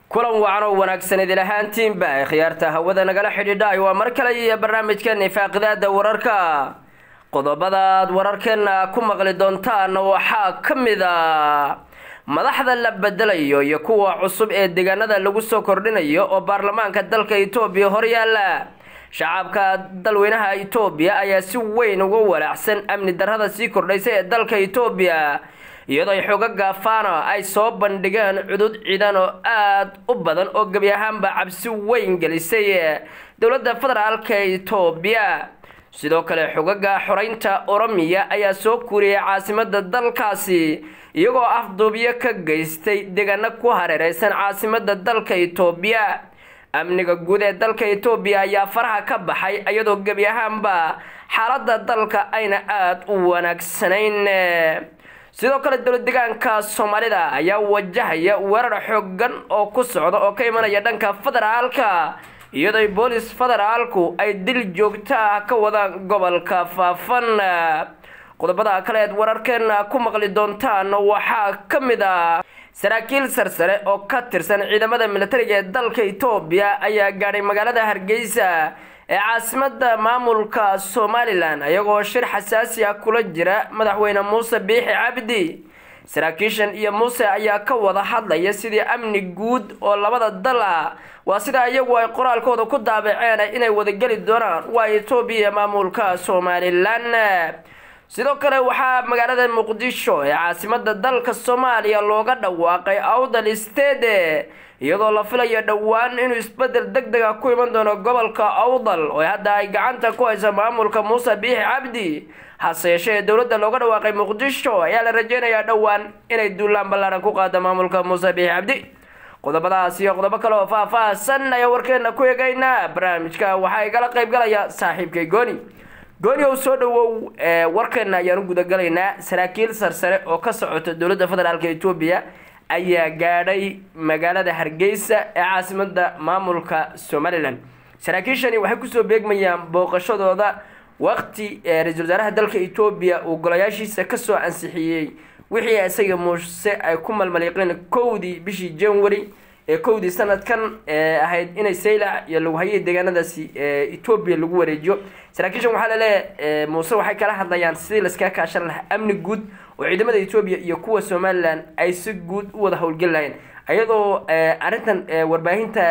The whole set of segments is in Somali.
kulan wacan oo wanaagsan idil ahaantiinba khiyaarta hawada nagala xidhiidhay waa mar kale iyo barnaamijkeena faaqidaada wararka qodobadaad wararkeena ku maqli doontaan waxaa ka mid a madaxda la bedelayo iyo kuwa cusub ee deegaanada lagu soo kordhinayo oo baarlamaanka dalka itoobiya horyaala shacabka dalweynaha itoobiya ayaa si weyn uga walaacsan amni darrada sii kordhaysa ee dalka itoobiya iyadoo ay xoogaga fano ay soo bandhigeen cudud ciidan oo aada u badan oo gebi ahaanba cabsi weyn gelisay dowladda federaalka itoobiya sidoo kale xogaga xoreynta oromiya ayaa soo kuuriyay caasimada dalkaasi iyagoo afduubyo ka geystay deegaano ku hareereysan caasimada dalka itoobiya amniga guud ee dalka itoobiya ayaa faraha ka baxay iyadoo gebi ahaanba xaalada dalka ayna aada u wanaagsanayn sidoo kale dowlad deegaanka soomaalida ayaa wajahaya weerar xoogan oo ku socda oo ka imanaya dhanka federaalka iyadoo boolis federaalku ay dil joogto ah ka wadaan gobolka faafan qodobada kale eed wararkeena ku maqli doontaan waxaa ka mid ah saraakiil sarsare oo ka tirsan ciidamada militariga ee dalka itoobiya ayaa gaadhay magaalada hargeysa ee caasimada maamulka somalilan ayagoo shir xasaasi ah kula jira madaxweyne muuse biixi cabdi saraakiishan iyo muuse ayaa ka wada hadlaya sidii amni guud oo labada dal ah waa sida iyagu ay qoraalkooda ku daabaceen inay wadageli doonaan waa itoobiya maamulka somalilan sidoo kale waxaa magaalada muqdisho ee caasimada dalka soomaaliya looga dhawaaqay awdal stede iyadoo la filayo dhowaan inuu isbedel deg deg a ku iman doono gobolka awdal oo hadda ay gacanta ku haysa maamulka muuse biixi cabdi hase yeeshee dowladda looga dhawaaqay muqdisho ayaa la rajeynayaa dhowaan inay duulaan ballaaran ku qaado maamulka muuse biixi cabdi qodobadaas iyo qodobo kale oo faah-faahsan ayaa warkeena ku eegaynaa barnaamijka waxaa igala qayb galaya saaxiibkay gooni gooni ow soo dhawow warkeena ayaan u gudagalaynaa saraakiil sarsare oo ka socota dowladda federaalk etoobiya ayaa gaadhay magaalada hargeysa ee caasimada maamulka somalilan saraakiishani waxay kusoo beegmayaan booqashadooda waqti ra-iisul wasaaraha dalka etoobiya uu golayaashiisa kasoo ansixiyey wixii isaga muuse ay ku malmaliiqeen kowdii bishii january ee kowdii sanadkan ahayd inay saylac iyo lagu hayay deegaanadaasi etoobiya lagu wareejiyo saraakiishan waxaa laleeyahay muuse waxay kala hadlayaan sidii laskaga kaashan lahaa amni guud oo ciidamada etoobiya iyo kuwa somalilan ay si guud u wada howlgeli lahayeen iyadoo arrintan warbaahinta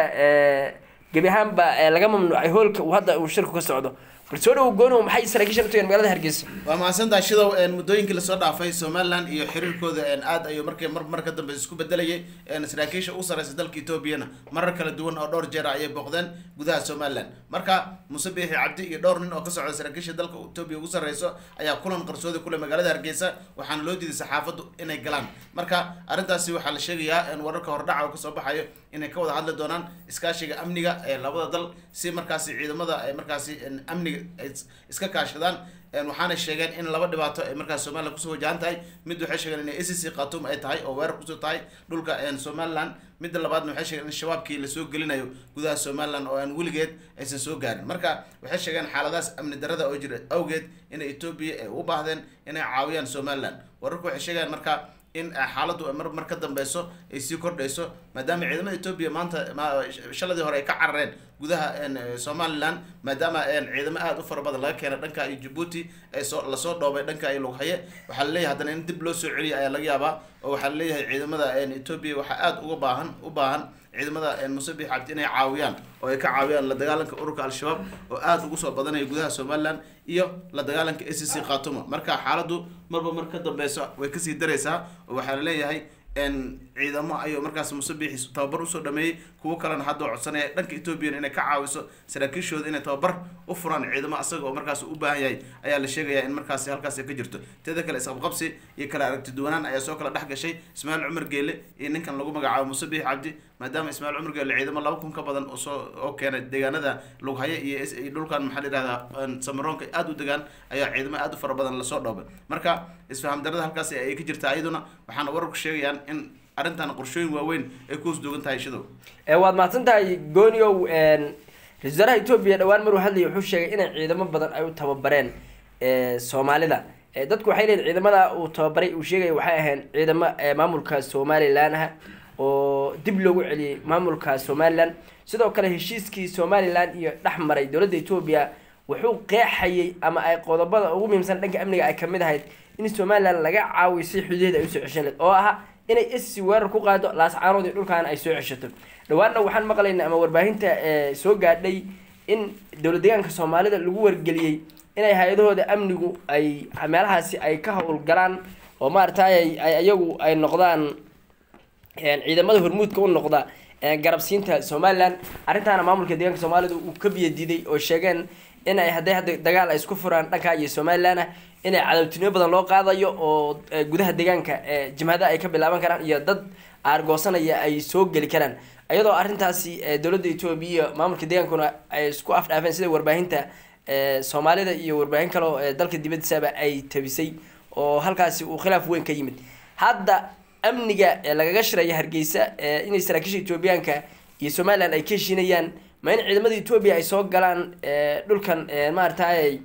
gebi ahaanba laga mamnuucay hoolka uu hadda uu shirku ka socdo bal soo dhawo goonow maxay saraakiishan u tageen magaalada hargeysa waa mahadsantaha shidow muddooyinkii lasoo dhaafay somalilan iyo xiriirkooda aad ayuu markay mar mar ka dambe isku bedelayay saraakiisha u sareysa dalka etoobiyana marar kala duwan oo dhowr jeer ayay booqdeen gudaha somalilan marka muuse biixi cabdi iyo dhowr nin oo ka socda saraakiisha dalka etoobiya ugu sareyso ayaa kulan qarsoodi kule magaalada hargeysa waxaana loo diiday saxaafaddu inay galaan marka arrintaasi waxaa la sheegayaa wararka hordhaca oo kasoo baxayo inay ka wada hadli doonaan iskaashiga amniga ee labada dal si markaasi ciidamada ay markaasi amniga ay iska kaashadaan waxaana sheegeen in laba dhibaato ay markaas somalilan kusoo wajahan tahay mid waxay sheegeen inay acc khatum ay tahay oo weerar kusoo tahay dhulka somalilan midda labaadna waxay sheegeen in shabaabkii lasoo gelinayo gudaha somalilan oo aan weligeed aysan soo gaarin marka waxay sheegeen xaaladaas amni darada oo jira awgeed inay etoobiya ay u baahdeen inay caawiyaan somalilan wararku waxay sheegayaan marka in xaaladdu mar mar ka dambeyso ay sii kordhayso maadaama ciidamada etoobiya maanta shaladii hore ay ka carareen gudaha somalilan maadaama ciidamo aada u fara badan laga keenay dhanka iyo jabuuti ay soo lasoo dhoobay dhanka iyo lughaye waxaa laleeyahay haddana in dib loo soo celiya ayaa laga yaabaa oo waxaa laleeyahay ciidamada etoobiya waxaa aada uga baahan u baahan ciidamada muuse biix cabdi inay caawiyaan oo ay ka caawiyaan la dagaalanka ururka al-shabaab oo aada ugu soo badanaya gudaha somalilan iyo la dagaalanka a c c khatuma marka xaaladdu marba mar ka dambeyso way kasii dareysaa oo waxaa laleeyahay ciidamo ayuu markaas muuse biixi tababar usoo dhameeyey kuwo kalena hadda codsanaya dhanka etoobiyan inay ka caawiso saraakiishooda inay tababar u furaan ciidamo asaga oo markaas u baahan yahay ayaa la sheegayaa in markaasi halkaas ka jirto teeda kale isqabqabsi iyo kala aragti duwanaan ayaa soo kala dhex gashay ismaaciil cumar geele iyo ninkan lagu magacaabo muuse biixi cabdi maadaama ismaaciil cumar geele ciidamo laba kun ka badan soo oo keenay deegaanada lughaye iyo dhulkan maxaa la yihahdaa samaroonka aada u degaan ayaa ciidamo aada u fara badan lasoo dhoobay marka isfaham darada halkaas ay ka jirta iyaduna waxaana wararku sheegayaan in arrintan qorshooyin waaweyn ay ku hosduugan tahay shidow waad mahadsan tahay gooniow ra-isul wasaaraha etoobiya dhowaan maruu hadlaya wuxuu sheegay inay ciidamo badan ay u tababareen soomaalida dadku waxay leeyihin ciidamada uu tababaray uu sheegaya waxay ahayn ciidamo maamulka somalilan ah oo dib loogu celiyey maamulka somalilan sidoo kale heshiiskii somalilan iyo dhex maray dowladda etoobiya wuxuu qeexayay ama ay qodobada ugu muhiimsan dhanka amniga ay kamid ahayd in somalilan laga caawiyo si xuduudeeda ay usoo ceshan lahed oo aha inay esi weerar ku qaado laascaanood iyo dhulkaana ay soo ceshato dhawaanna waxaan maqlaynaa ama warbaahinta soo gaadhay in dowlad deegaanka soomaalida lagu wargeliyey inay hay-adahooda amnigu ay meelahaasi ay ka howlgalaan oo maaragtay ay iyagu ay noqdaan ciidamada hormuudka u noqda garabsiinta somalilan arrintaana maamulka deegaanka soomaalida uu ka biyadiiday oo sheegeen in ay hadday hadda dagaal ay isku furaan dhanka iyo somalilan ah inay cadowtinimo badan loo qaadayo oo gudaha deegaanka jimhada ay ka bilaaban karaan iyo dad aargoosanaya ay soo geli karaan iyadoo arrintaasi dowladda etoobiya maamulka deegaankuna ay isku afdhaafeen sida warbaahinta soomaalida iyo warbaahin kale oo dalka dibadiisaba ay tabisay oo halkaasi uu khilaaf weyn ka yimid hadda amniga lagaga shiraya hargeysa inay saraakiisha etoobiyaanka iyo somalilan ay ka heshiinayaan ma in ciidamada etoobiya ay soo galaan dhulkan maaragtay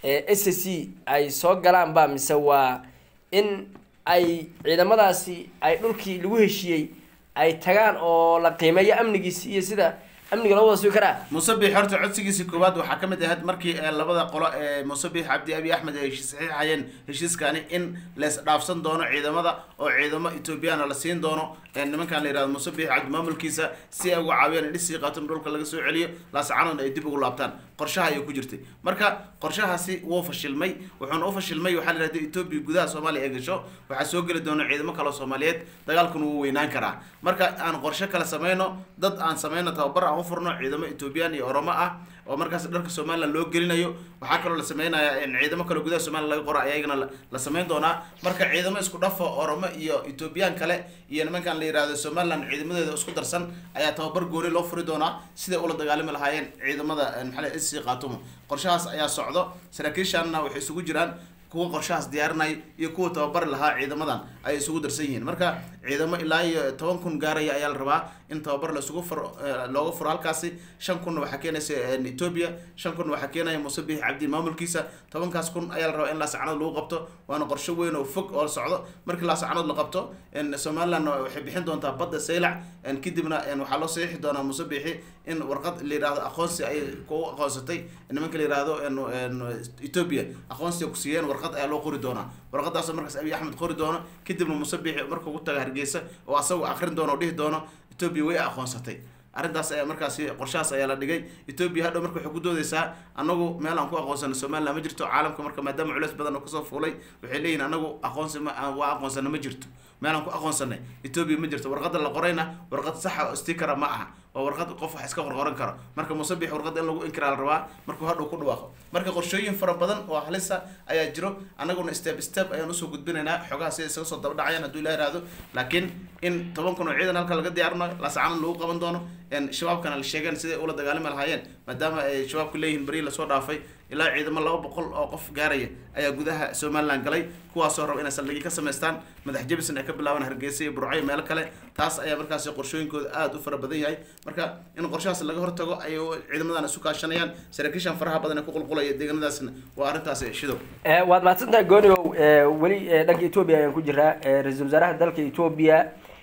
s c ay soo galaan ba mise waa in ay ciidamadaasi ay dhulkii lagu heshiiyey ay tagaan oo la qiimeeyo amnigiisi iyo sida amniga loo wada sugi karaa musabix horta codsigiisii koowaad waxaa ka mid ahayd markii labada qolo ee musabix cabdi abi axmed ay saxiixayeen heshiiskani in lees dhaafsan doono ciidamada oo ciidamo ethoobiyaana la siin doono nimankan la yihahdo musabix cabdi maamulkiisa si ay uga caawiyaan in dhisii qaaton dhulka laga soo celiyo laascaanoodna ay dib ugu laabtaan qorshaha ayay ku jirtay marka qorshahaasi wuu fashilmay wuxuuna u fashilmay waxaa la yihahda etoobiya gudaha soomaaliya ay gasho waxaa soo geli doona ciidamo kaleo soomaaliyeed dagaalkuna wuu weynaan karaa marka aan qorshe kale sameyno dad aan sameyno tababar aan ufurno ciidamo ethoobiyan iyo oromo ah oo markaas dharka somalilan loo gelinayo waxaa kaloo la sameynaya ciidamo kale gudaha somalilan laga qora ayagana la sameyn doonaa marka ciidamo isku dhafo oromo iyo ethoobiyan kale iyo nimankan la yihahdo somalilan ciidamadeeda isku darsan ayaa tababar gooni loo furi doonaa siday ula dagaalami lahaayeen ciidamada maxaa sc qaatumo qorshahaas ayaa socdo saraakiishanna waxay isugu jiraan kuwa qorshahaas diyaarinaya iyo kuwa tababari lahaa ciidamadan ay isugu darsan yihiin marka ciidamo ilaa iyo toban kun gaaraya ayaa la rabaa in tababar laisugu furo looga furo halkaasi shan kunna waxaa keenaysa etoobiya shan kunna waxaa keenaya musabix cabdi maamulkiisa tobankaas kun ayaa la rabaa in laasacanood lagu qabto waana qorsho weyn oo fog oo socdo markii laasacanood la qabto somaliland waxay bixin doontaa badda saylac kadibna waxaa loo saxiixi doonaa musabixi in warqad la yihahdo aqoonsi ay ku aqoonsatay nimanka la yihahdo etoobiya aqoonsi ku siiyeen warqad ayaa loo qori doonaa warqadaasoo markaas abiy axmed qori doono kadibna musabixi markuu ku taga hargeysa oo asagoo akrin doono o dhihi doono etoobiya way aqoonsatay arrintaas ayaa markaasi qorshahaas ayaa la dhigay etoobiya hadhow marka waxay ku doodeysaa anagu meel aan ku aqoonsano somaliland ma jirto caalamka marka maadaama culeys badan oo kasoo fuulay waxay leeyihin anagu aqoonsi ma waa aqoonsano ma jirto meel aan ku aqoonsanay etoobiya ma jirto warqada la qorayna warqad saxa oo stikara ma aha oo warqad qof wax iska qorqoran karo marka musabix warqada in lagu inkiraa la rabaa markuu hadhow ku dhawaaqo marka qorshooyin fara badan oo halisa ayaa jiro anaguna step step ayaan usoo gudbinaynaa xogaha sida isaga soo daba dhacayaan hadduu ilaha ihahdo laakiin in toban kun oo ciidan halka laga diyaarinayo laascanan lagu qaban doono shabaabkana la sheegeen siday ula dagaalami lahaayeen maadaama ay shabaabku leeyihiin beri lasoo dhaafay ilaa ciidamo laba boqol oo qof gaaraya ayaa gudaha somaliland galay kuwaasoo raba inay saldhigyo ka samaystaan madax jebison ay ka bilaabaan hargeysa iyo burco iyo meelo kale taas ayaa markaasi qorshooyinkooda aada u fara badan yahay marka in qorshahaas laga hortago ay ciidamadan isu kaashanayaan saraakiishan faraha badan ee ku qulqulaya deegaanadaasna waa arrintaasi shidow waad mahadsantahay gooniow weli dhanka etoobiya ayaan ku jiraa ra-iisul wasaaraha dalka etoobiya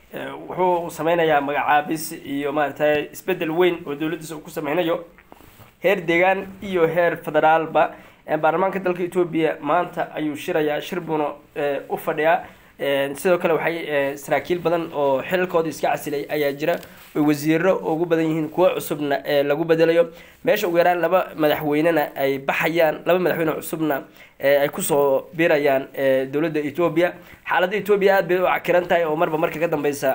wuxuu sameynayaa magacaabis iyo maaragtay isbedel weyn oo dowladdiisa uu ku sameynayo heer deegaan iyo heer federaalba baarlamaanka dalka etoobiya maanta ayuu shirayaa shir buuna u fadhiyaa sidoo kale waxay saraakiil badan oo xilalkooda iska casilay ayaa jira oy wasiiro ugu badan yihiin kuwo cusubna lagu bedelayo meesha ugu yaraan laba madaxweynena ay baxayaan laba madaxweyne cusubna ay kusoo biirayaan dowladda etoobiya xaaladda etoobiya aada bay u cakiran tahay oo marba marka ka dambeysa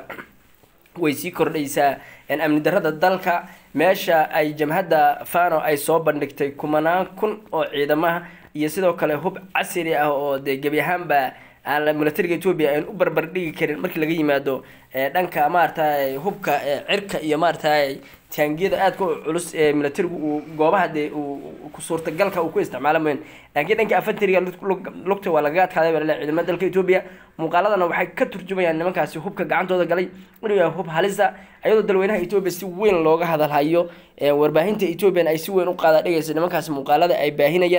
way sii kordhaysaa amni darada dalka meesha ay jamhadda fano ay soo bandhigtay kumanaan kun oo ciidamaha iyo sidoo kale hub casri ah oo dee gebi ahaanba aan milatariga etoobiya aan u barbar dhigi karin markii laga yimaado dhanka maaragtay hubka cirka iyo maaragtay taangiyada aadka u culus ee milatarigu uu goobaha dee uu suurtagalka uu ku isticmaala mayn laakiin dhanka afatariga lugta waa lagaga adkaaday baa laleeyahay ciidamada dalka etoobiya muuqaaladana waxay ka turjumayaan nimankaasi hubka gacantooda galay inuu yahay hub halisa ayadoo dalweynaha etoobiya si weyn looga hadalhayo warbaahinta etoobiyan ay si weyn u qaada dhigaysa nimankaasi muuqaalada ay baahinayaan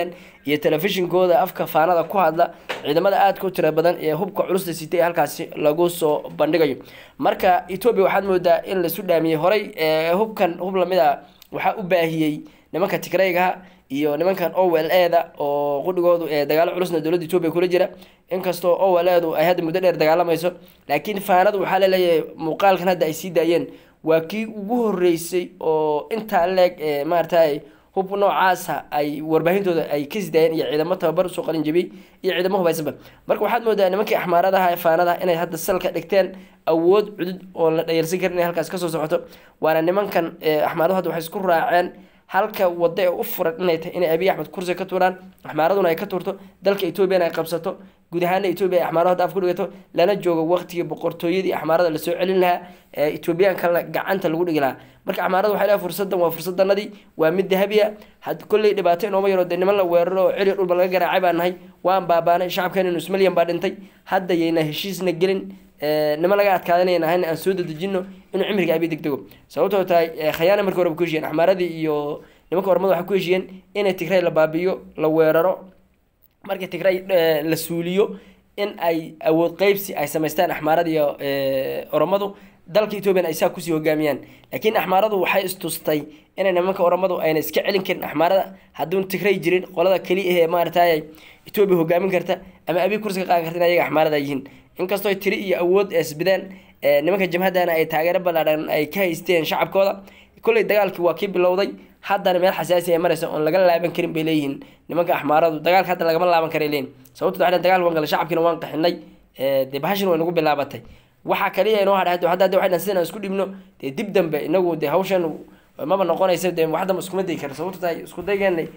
iyo telefishinkooda afka faanada ku hadla ciidamada aadka u tira badan ee hubka culusta sitay halkaasi lagu soo bandhigayo marka etoobiya waxaad moodaa in laisu dhaamiyey horey hubkan hub lamid a waxaa u baahiyey nimanka tigraygaha iyo nimankan owel eda oo qudhigoodu ee dagaalo culusna dowladda etoobiya kula jira inkastoo owel edu ay hadda muddo dheer dagaalamayso laakiin faanadu waxaa laleeyahay muuqaalkan hadda ay sii daayeen waa kii ugu horeysay oo intaa leeg maaragtay hub noocaasa ay warbaahintooda ay ka sidaayeen iyo ciidamo tababar usoo qalin jabiyey iyo ciidamo hubaysanba marka waxaad moodaa nimankii axmaaradaha ee faanadaha inay hadda salka dhigteen awood cudud oo la dhayarsan karin inay halkaas kasoo socoto waana nimankan axmaaradu hadda waxay isku raaceen halka wado ee u furan inay tahay inay abiy axmed kursi ka tuuraan axmaaraduna ay ka tuurto dalka etoobiyana ay qabsato guud ahaana etoobiya ay axmaarada hadda af ku dhigato lana joogo waqtigii boqortooyadii axmaarada lasoo celin lahaa ee etoobiyaan kalena gacanta lagu dhigi lahaa marka axmaarada waxay leehay fursadan waa fursadanadii waa mid dahabiya had kolley dhibaato inooma yaro dee niman la weeraro oo celi dhulba laga garaacay baan nahay waan baabaanay shacabkeena nus milyan baa dhintay hadda yayna heshiisna gelin niman laga adkaadanaya nahayn aan soo dadejino inuu cimriga abi degdego sababtoo tahay khayaana markii horeba ku heshiyeen axmaaradii iyo nimanka ormada waxay ku heshiyeen inay tigray la baabiyo la weeraro markii tigray la suuliyo in ay awood qeybsi ay samaystaan axmaarada iyo oromadu dalka ethoobiyan ay saa kusii hogaamiyaan laakiin axmaaradu waxay istustay inay nimanka oromadu ayna iska celin karin axmaarada hadduun tigray jirin qolada keli ah ee maaragtay etoobiya hogaamin karta ama abi kursi ka qaadan karta in ayaga axmaarada yihiin inkastoo tiri iyo awood isbideen nimanka jamhadana ay taageero ballaadhan ay ka haysteen shacabkooda kolley dagaalkii waa kii bilowday haddana meel xasaasi ay maraysa oon laga laaban karin bay leeyihiin nimanka axmaaradu dagaalka hadda lagama laaban karay leeyihin sababto waxay dagaal waan galay shacabkiina waan qaxinay dee bahashin way nagu bilaabatay waxaa kaliya inoo hadha hadda hadda waxay dhan sidan isku dhibno dee dib dambe inagu dee hawshan maba noqonaysa dee wax dambe iskuma dayi kara sababto tahay isku daygeenay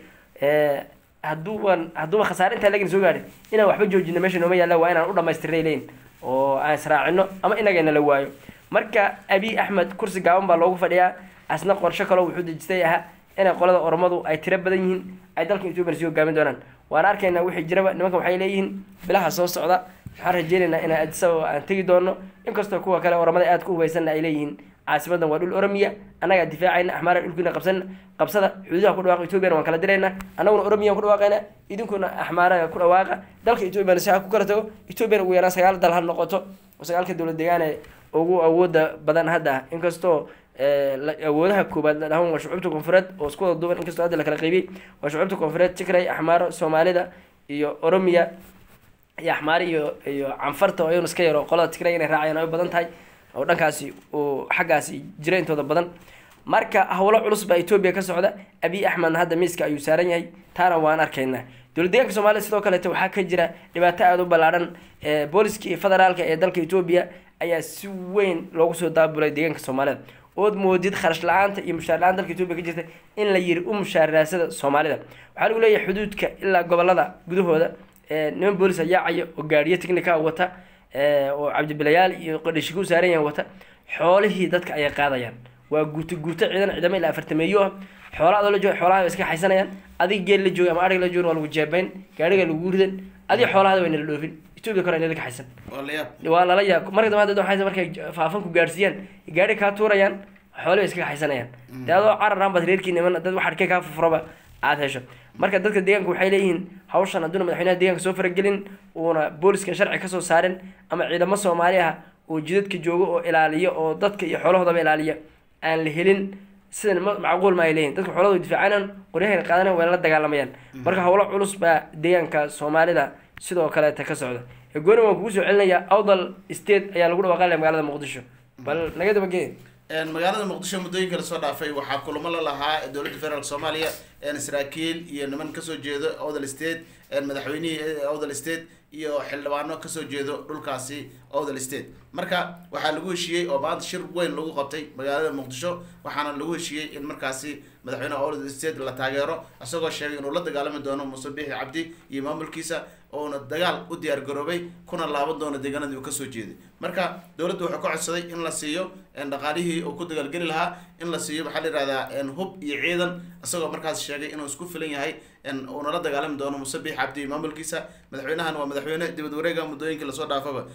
hadduuban hadduuba khasaare intaa lagana soo gaadhay inaan waxba joojino meesha nooma yaalla waa inaan u dhamaystirnay leeyihin oo aan israacino ama inagana la waayo marka abiy axmed kursi gaaban baa loogu fadhiyaa asna qorsho kaleo wuxuu dejistay ahaa inay qolada oromadu ay tiro badan yihiin ay dalka etoobiya sii hogaamin doonaan waan arkaynaa wixii jiraba nimankan waxay leeyihiin bilaha soo socda waxaan rajeynaynaa inaan adisababa aan tegi doono inkastoo kuwa kale oromada aad ku hubaysanna ay leeyihiin caasimadan waa dhul oromiya annagaa difaacayna axmaara dhulkiina qabsan qabsada xuduudaha ku dhawaaqa etoobiyana waan kala dirayna annaguna oromiyaan ku dhawaaqayna idinkuna axmaara ku dhawaaqa dalka etoobiyana si ha ku kala tago etoobiyana ugu yaraan sagaal dal ha noqoto oo sagaalka dowlad deegaane ugu awooda badan hadda inkastoo awoodaha koobaad la dhahan waa shucuubta koonfureed oo isku wada duuban inkastoo hadda la kala qaybiyey waa shucuubta koonfureed tigray axmaaro soomaalida iyo oromiya iyo axmaari iyo iyo canfarta oo iyaguna iska yaro qolada tigray inay raacayaan ay u badan tahay oo dhankaasi uu xaggaasi jira intooda badan marka howlo culus baa etoobiya ka socda abiy axmedna hadda miiska ayuu saaran yahay taana waan arkaynaa dowlad deegaanka soomaliya sidoo kaleete waxaa ka jira dhibaato aada u ballaadhan booliska iyo federaalka ee dalka etoobiya ayaa si weyn loogu soo daabulay deegaanka soomaalida ood moodid kharash la-aanta iyo mushaar la-aan dalka etoobiya ka jirta in la yiri u mushaaraadsada soomaalida waxaa lagu leeyahay xuduudka ilaa gobolada gudahooda niman boolis ayaacaya oo gaadhiyo technica wata oo cabdibilayaal iyo qadhishika u saaran yahan wata xoolihii dadka ayay qaadayaan waa guuto guuto ciidan ciidamo ilaa afartameeyo ah xoola adoo la jooga xoolaha way iska xaysanayaan adig geel la jooga ama arig la jooga waa lagu jeebayn gaadhiga lagu ridan adig xoolahada way nala dhoofin etoobiya kore nala ka xaysan waa lala yaab marka dambe hadda waxay markay faafan ku gaadhsiiyaan gaadhi kaa tuurayaan xoolahi way iska xaysanayaan dee adoo cararaan baad reerkii niman dad wax arkay kaa furfuraba aada hesho marka dadka deegaanka waxay leeyihiin hawshan hadduuna madaxweynaha deegaanka soo faragelin uuna booliskan sharci kasoo saarin ama ciidamo soomaali ah oo jidadka jooga oo ilaaliya oo dadka iyo xoolahoodaba ilaaliya aan la helin sidan macquul ma ay leeyihin dadka xoolahooda difaacanaan qoryahayna qaadanan wayna la dagaalamayaan marka howlo culus baa deegaanka soomaalida sidoo kaleeta ka socda gooni waan kugu soo celinaya awdal state ayaa lagu dhawaaqanaya magaalada muqdisho bal naga dabagee magaalada muqdisho muddooyinka lasoo dhaafay waxaa kulamo la lahaa dowladda federaalk soomaaliya saraakiil iyo niman kasoo jeedo odal state madaxweynihii odal state iyo xildhibaano kasoo jeedo dhulkaasi odal state marka waxaa lagu heshiiyey oo maanta shir weyn lagu qabtay magaalada muqdisho waxaana lagu heshiiyey in markaasi madaxweyneha odal state la taageero isagoo sheegay inuu la dagaalami doono muuse bixi cabdi iyo maamulkiisa oona dagaal u diyaar garoobay kuna laaban doono deegaanadii uu kasoo jeeday marka dowladda wuxuu ka codsaday in la siiyo dhaqaalihii uu ku dagaalgeli lahaa in la siiyo maxaa la yihahdaa hub iyo ciidan isagoo markaas sheegay inuu isku filan yahay uuna la dagaalami doono muuse bixi cabdi iyo maamulkiisa madaxweynahan waa madaxweyne dibad wareega muddooyinkii lasoo dhaafaba dibad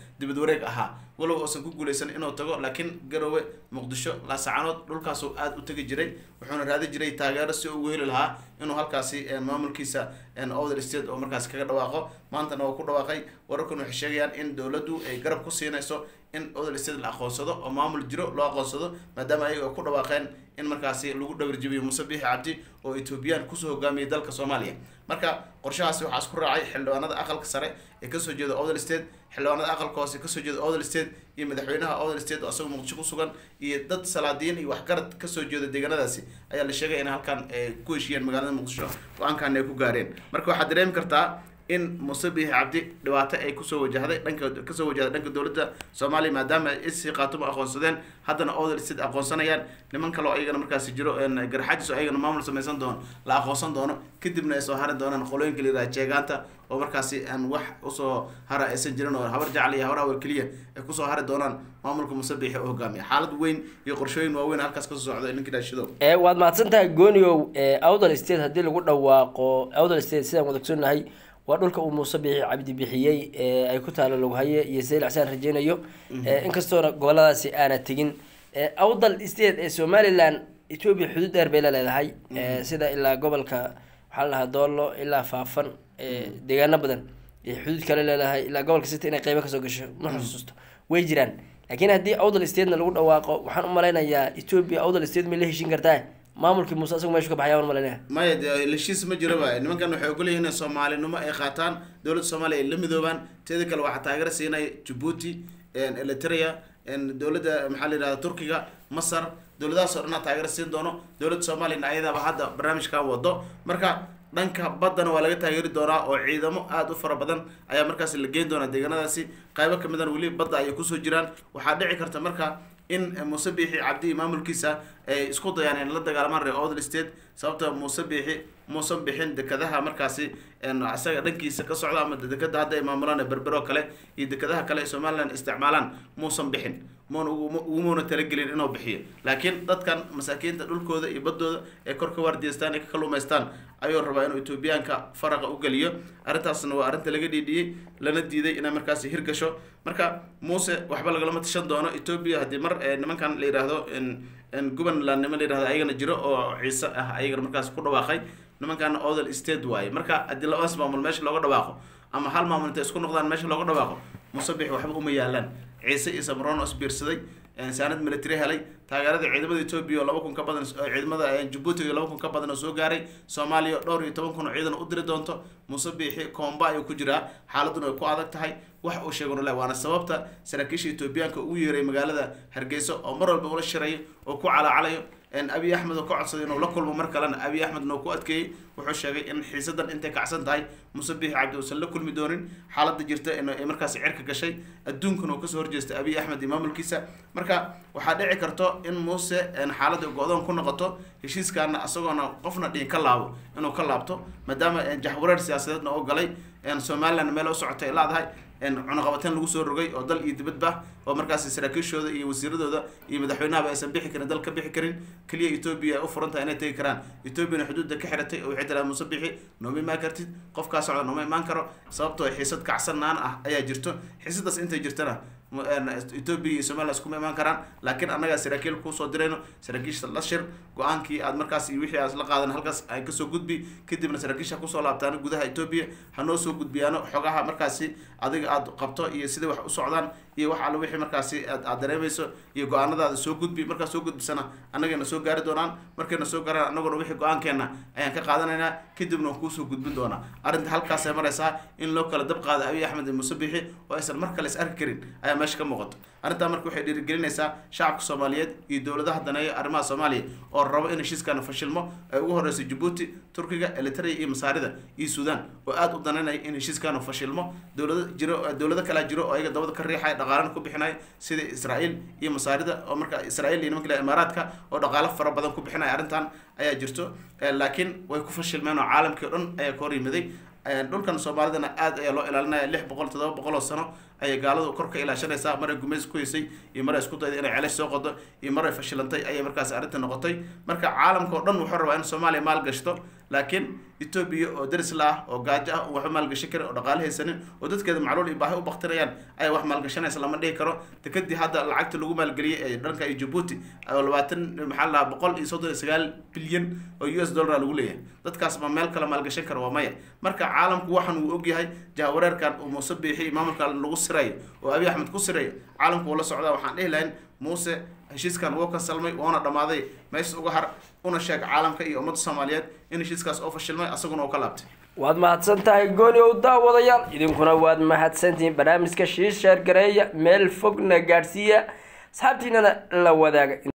wareeg ahaa walow uusan ku guuleysan inuu tago laakiin garowe muqdisho laasacanood dhulkaasuu aada u tegi jiray wuxuuna raadi jiray taageero si ugu heli lahaa inuu halkaasi maamulkiisa other state oo markaasi kaga dhawaaqo maantana waa ku dhawaaqay wararkan waxay sheegayaan in dowladdu ay garab ku siinayso in other state la aqoonsado oo maamul jiro loo aqoonsado maadaama ayaga ku dhawaaqeen in markaasi lagu dhawirjabiyo muuse biixi cabdi oo ethoobiyan kusoo hogaamiyay dalka soomaaliya marka qorshahaasi waxaa isku raacay xildhibaanada aqalka sare ee kasoo jeeda other state xildhibaanada aqalka hoose kasoo jeeda other state iyo madaxweynaha other state oo asagoo muqdisho ku sugan iyo dad salaadiyin iyo waxgarad kasoo jeeda deegaanadaasi ayaa la sheegay in halkan ku heshiiyeen magaalada muqdisho go-aankan ay ku gaareen marka waxaad dareemi kartaa in muuse biixi cabdi dhibaato ay kusoo wajahday dhanka kasoo wajahday dhanka dowladda soomaaliya maadaama ay isii qaatumo aqoonsadeen haddana other state aqoonsanayaan niman kale oo ayagana markaasi jiro garxajis oo ayagana maamul samaysan doono la aqoonsan doono kadibna ay soo hari doonaan qolooyinka la yiraha jeegaanta oo markaasi aan wax usoo hara aysan jirin oo habar jacli iyo habar awal keliya ay kusoo hari doonaan maamulka muuse biixi oo hogaamiya xaalad weyn iyo qorshooyin waaweyn halkaas kasoo socda ninkii dhaashido waad mahadsan tahay gooniow outher state haddii lagu dhawaaqo outher state sidaan wada ogsoonnahay waa dhulka uu muuse bixi cabdi bixiyey ee ay ku taalo loghaye iyo sayl xsaan rajeynayo inkastoona goboladaasi aana tegin awdal state ee somaliland ethoobia xuduud dheer bay la leedahay sida ilaa gobolka waxaa la dhahaa doolo ilaa faafan deegaano badan ee xuduud kale leedahay ilaa gobolka city inay qeybo kasoo gasho ma xusuusto way jiraan laakiin haddii awdal statena lagu dhawaaqo waxaan u malaynayaa ethoobia awdal state may la heshin kartaa maamulkii muuse asagu meeshu ka baxaya waan malaynayaa maya dee heshiis ma jiro ba nimankan waxay ogolyihiin in soomaalinimo ay qaataan dowladda soomaaliya ay la midoobaan teeda kale waxaa taageero siinaya jabuuti eritrea dowladda maxaa la yidhahda turkiga masar dowladahaas oo dhan aa taageero siin doono dowladda soomaaliyana ayadaaba hadda barnaamijkan wado marka dhanka baddana waa laga taageeri doonaa oo ciidamo aada u fara badan ayaa markaasi la geyn doonaa deegaanadaasi qaybo kamidana weli badda ayay kusoo jiraan waxaa dhici karta marka in muuse biixi cabdi iyo maamulkiisa ay isku dayaan in la dagaalamaan reer other state sababta muuse biixi muusan bixin dekadaha markaasi isaga dhankiisa ka socda ama dekada hadda ay maamulaan berbero kale iyo dekadaha kale ay somaliland isticmaalaan muusan bixin mn ugumuna talagelin inuu bixiyo laakiin dadkan masaakiinta dhulkooda iyo badooda ee kor ka waardiyeystaan ee ka kaluumaystaan ayuu rabaa inuu etoobiyaanka faraqa u geliyo arrintaasna waa arrinta laga dhiidhiyey lana diiday inay markaasi hirgasho marka muuse waxba lagalama tashan doono etoobiya haddii mar nimankan la yidhaahdo gobanland niman la yidhahdo ayagana jiro oo ciise ah ayagana markaas ku dhawaaqay nimankan other state waaye marka haddii labadaas maamul meesha looga dhawaaqo ama hal maamul intay isku noqdaan meesha looga dhawaaqo musabix waxba uma yaalaan ciise iyo samron oo isbiirsaday saanad military helay taageerada ciidamada etoobiya oo laba kun ka badan ciidamada jabuuti iyo laba kun ka badan oo soo gaaray soomaaliya dhowr iyo toban kun oo ciidan u diri doonto musabixi koomba ayuu ku jiraa xaaladuna ay ku adag tahay wax uu sheegano le waana sababta saraakiisha etoobiyaanka ugu yeeray magaalada hargeysa oo mar walba ula shirayo oo ku calaacalayo abiy axmed oo ka codsaday inuu la kulmo mar kalena abiy axmedna uu ku adkeeyey wuxuu sheegay in xiisadan intay kacsan tahay muuse biixi cabdi uusan la kulmi doonin xaaladda jirta ay markaasi cirka gashay adduunkana uu kasoo horjeestay abiy axmed iyo maamulkiisa marka waxaa dhici karto in muuse xaaladda go-doon ku noqoto heshiiskaana isagoona qofna dhiin ka laabo inuu ka laabto maadaama jaxwareer siyaasadeedna oo galay somaliland meel u socotay ay laadahay cunaqabateen lagu soo rogay oo dal iyo dibadba oo markaasi saraakiishooda iyo wasiiradooda iyo madaxweynahaba aysan bixi karin dal ka bixi karin keliya etoobiya ay u furan tahay inay tegi karaan etoobiyana xuduudda ka xiratay oo waxay tiraa muuse bixi nooma imaan kartid qofkaa socda nooma imaan karo sababtoo xiisad kacsanaan ah ayaa jirto xiisadaas intay jirtana etoobiya iyo somaliland iskuma imaan karaan laakiin annagaa saraakiil kusoo dirayno saraakiisha la shir go-aankii aad markaas iyo wixii aad la qaadan halkaas ay kasoo gudbi kadibna saraakiisha kusoo laabtaan gudaha etoobiya hanoo soo gudbiyaano xogaha markaasi adiga aad qabto iyo sida wax u socdaan iyo wax alle wixii markaasi aad aad dareemayso iyo go-aanadaada soo gudbi markaas soo gudbisana annagayna soo gaari doonaan markayna soo gaaraan annaguna wixii go-aankeena ayaan ka qaadanaynaa kadibna waan kuusoo gudbin doonaa arrinta halkaasay maraysaa in loo kala dab qaado abiy axmed iyo muuse bixi oo aysan mar kale is arki karin ayaa meesha ka muuqato arrintaa marka waxay dhiirigelinaysaa shacabka soomaaliyeed iyo dowladaha daneeya arrimaha soomaaliya oo rabo in heshiiskana fashilmo ay ugu horeyso jabuuti turkiga elitria iyo masaarida iyo suudaan oo aada u danaynaya in heshiiskana fashilmo dowlado jiro dowlado kalaa jiro oo ayaga dabada ka riixaya dhaqaalana ku bixinaya sida israael iyo masaarida oo marka israel iyo nimanka imaaraadka oo dhaqaalo fara badan ku bixinaya arrintan ayaa jirto laakiin way ku fashilmeen oo caalamkii o dhan ayaa ka hor yimiday dhulkan soomaalidana aada ayaa loo ilaalinaya lix boqol toddoba boqol oo sano ayay gaaladu kor ka ilaashanaysaa maray gumays ku haysay iyo maray isku dayday inay celash soo qodo iyo maray fashilantay ayay markaas arrinta noqotay marka caalamka oo dhan wuxuu rabaa in soomaaliya maal gashto laakiin etoobiya oo daris la ah oo gaajo ah oo waxba maalgashi karin oo dhaqaale haysanin oo dadkeeda macluul iyo baahi u baktirayaan ayaa wax maalgashanaysa lama dhihi karo dekadii hadda lacagta lagu maalgeliyey ee dhanka iyo jabuuti oo labaatan maxaa la dhahaa boqol iyo soddon iyo sagaal bilyan oo u s dollar lagu leeyahay dadkaas ma meel kale maalgashan kara waa maya marka caalamku waxan uu ogyahay jahawareerkan uu muuse biixi maamulka lagu sirayo oo abiy axmed ku sirayo caalamku uu la socdaa waxaan dhihi lahayn muuse heshiiskan wuu kansalmay woona dhammaaday meesha uga har una sheeg caalamka iyo ummadda soomaaliyeed in heshiiskaas oo fashilmay asaguna uu ka laabtay waad mahadsan tahay gooni ow daawadayaal idinkuna waad mahadsantihiin barnaamijka shiisheer gareeya meel fogna gaadhsiiya asxaabtiinana la wadaaga